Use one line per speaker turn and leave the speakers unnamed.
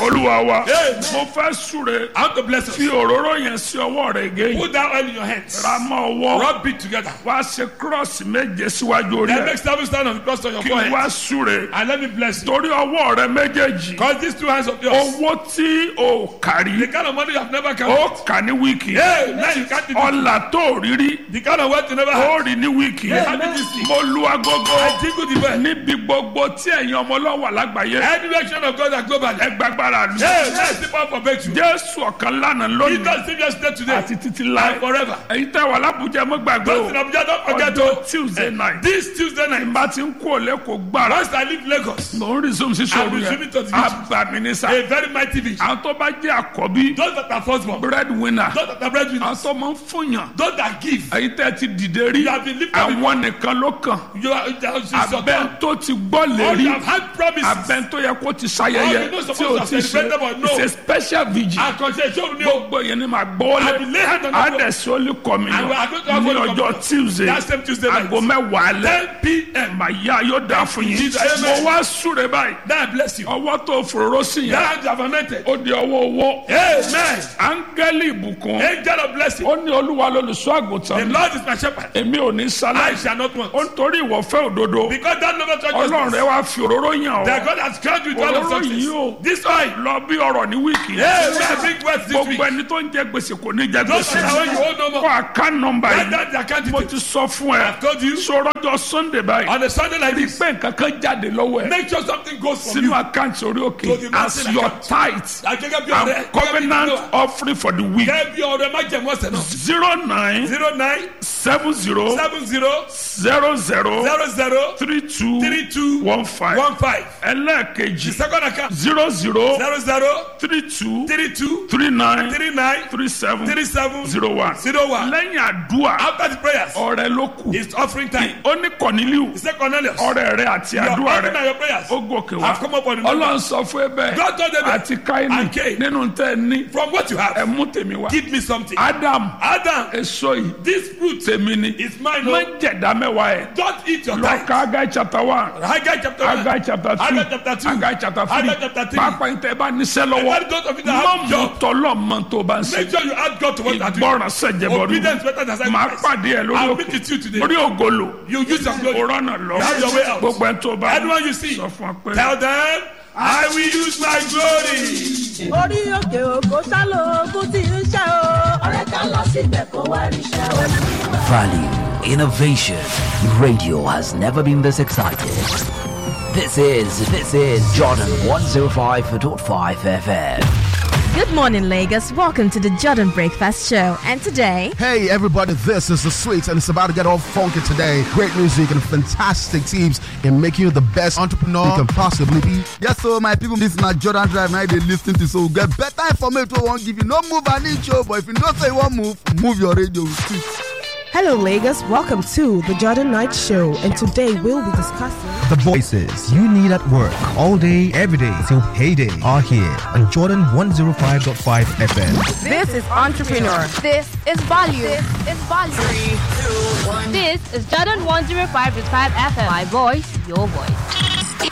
olúwa wa
Amen.
mo fẹ́ súre
I want to bless
fi
us.
òróró yẹn sí ọwọ́ rẹ̀ gé
Put that oil in your hands.
ra mọ́ ọwọ́
Rub it together.
wá ṣe kírọ́ọ̀sì méje síwájú orí
Then
ẹ̀
make seven stand on the cross on your
kí n
forehead.
wá súre
And let me bless you.
torí ọwọ́ rẹ méjèèjì
Because these two hands of yours,
owó tí o kárí
the kind of money you have never
ó
counted.
kà ní wíìkì
Hey, man, you can't do this.
ọ̀là tó rírí
The kind of wealth you never
ó
had.
rí ní wíìkì
Yeah, man.
mo lu agogo
I jingle the bell.
níbi gbogbo tí ẹ̀yin ọmọ ọlọ́wà lágbàáyé
Any direction of God and globally.
ẹ gbàgbára lu
Hey, let's keep on for breakthrough.
jésù ọ̀kan lánàá
He
lónìí
does save yesterday today
àti títí
and
láì
forever.
ẹ̀yin tẹ́ wà lábùjá mọ́ gbàgbé
Those in
o
Abuja, don't forget
ọjọ́
to.
tuesday night
This Tuesday night,
bá ti ń kó lẹ́kọ̀ọ́ gbára
once I leave Lagos,
mò ń resume sí sọ́ọ̀rù
I'm resuming to
yẹn
the beach.
àbàmì ní sá
a very mighty vision.
àwọn tó bá jẹ́ àkọ́bí
Those that are firstborn,
bread winner
those that are breadwinners,
àwọn tó máa ń fúnyàn
those that give,
ẹ̀yin tẹ́ ti dìde rí
You have been lifted
àwọn nìkan ló kàn
you are, you are, you are
abẹ́ tó ti gbọ́
Or
lérí
you have had promises.
abẹ́ tó yẹ kó ti
Or
ṣayẹyẹ
you know
tí
supposed
o
to
ti
have
ṣe
celebrated but no.
it's a special vigil
Àkànṣe ìṣòro ni o.
gbogbo yẹn ni màá gbọ́
I will lay hand on the floor.
adẹ̀sí ó lè kọ́ mi
And we are going to have
ní
Holy
ọjọ́
Communion.
tuesday
That same Tuesday night.
aago mẹ́wàá alẹ́
10 p.m.
màá yá yóò dáa fún yín
Jesus.
mo wá súre báyìí
Then I bless you.
ọwọ́ tó fòróró sí
That
yẹn
hand you have anointed.
ó di ọwọ́ owó
Amen.
áńgẹ́lì ìbùkún
Angel of blessing.
ó ní olúwa lolùṣọ́
The
àgùntàn
Lord is my shepherd.
èmi ò ní
I
sáláì
shall not want.
ó ń torí ìwọ̀fẹ́ òdodo
Because that never
ọlọ́run rẹ
touches
wá fi òróró yàn
That
ọ́
God has crowned you with all of
òróró yìí o
success. This oil.
lọ bí ọ̀rọ̀ ní wíìkì
Amen. Big words this week.
gbogbo ẹni tó ń jẹ gbèsè kò ní jẹ
Those
gbèsè
that are when you hold no
kó
more.
àká nọmba
Write
yìí
down the account
mo
details.
ti sọ fún ẹ
I've told you.
sọ̀rọ̀jọ sunday báyìí
On a Sunday like this,
pé nǹkan kan jáde lọ́wọ́ ẹ
make sure something goes from
sínú
you.
àkáǹtì orí
To
òkè
the
as
mountain
your
account.
tithe
Akẹ́kẹ́ bí
and
ọ̀rẹ́.
covenant offering for the week
Kẹ́ bí ọ̀rẹ́ má jẹ̀mú ọ̀sẹ̀ náà.
zero nine
zero nine
seven zero
seven zero
zero zero
zero zero
three two
three two
one five
one five. The
ẹlẹ́ẹ̀kejì
second account
zero zero
zero zero
three two
three two
three nine
three nine
three seven
three seven
zero one
zero one.
lẹ́yìn àdúrà
After the prayers,
ọrẹ ló kù
it's offering time.
ó ní kọ̀nílíù
He said, Cornelius,
ọrẹ rẹ àti
your
àdúrà
offering and
rẹ
your prayers
ó gòkè wá
have come up on the number.
ọlọ́run sọ fún ẹ bẹ́ẹ̀
God told them that
àti káínì
and Cain.
nínú tẹ́ ẹ ní
from what you
ẹ
have,
mú tèmi wá
give me something.
adam
Adam,
èso yìí
this fruit
tèmi ni
is mine.
má
No,
jẹ̀dá mẹ́wàá ẹ̀
don't eat your
lọ
tithe.
ka agai chapter one
Haggai chapter one.
agai chapter two
Haggai chapter two.
agai chapter three
Haggai chapter three.
pápá yìí tẹ́ ẹ bá níṣẹ́ lọ́wọ́
Everybody those of you that
má
have
mú
job,
tọ́lọ́ mọ tó bá ń ṣe
make sure you add God to what you are doing.
ìgbọràn sẹ̀jẹ̀bọ̀dún
Obedience better than
máa
sacrifice.
pàdé ẹ lórí
I'll
òkè
meet with you today.
orí ògolo
You use your glory.
òrànà lọ
You have your way out.
gbogbo ẹ tó bá
Anyone you see,
sọ fún ọ pé
tell them, I will use my glory.
orí òkè òkò sálọ ogun tí ń ṣe o. ọ̀rẹ́ ká lọ síbẹ̀ kó wá ríṣẹ́ o.
Value, innovation. Radio has never been this excited. This is this is Jordan 105.5 FM.
Good morning, Lagos. Welcome to the Jordan Breakfast Show. And today,
Hey everybody, this is the Sweets and it's about to get all funky today. Great music and fantastic teams in making you the best entrepreneur you can possibly be.
Yes, so my people, this na Jordan Drive. Now they listen to so get better information. We won't give you no move an inch, oh, but if you don't say one move, move your radio. with it.
Hello, Lagos. Welcome to the Jordan Knight Show, and today we'll be discussing.
The voices you need at work all day, every day till payday are here on Jordan 105.5 FM.
This is Entrepreneur.
This is value. This is value. This is Jordan 105.5 FM. My voice, your voice.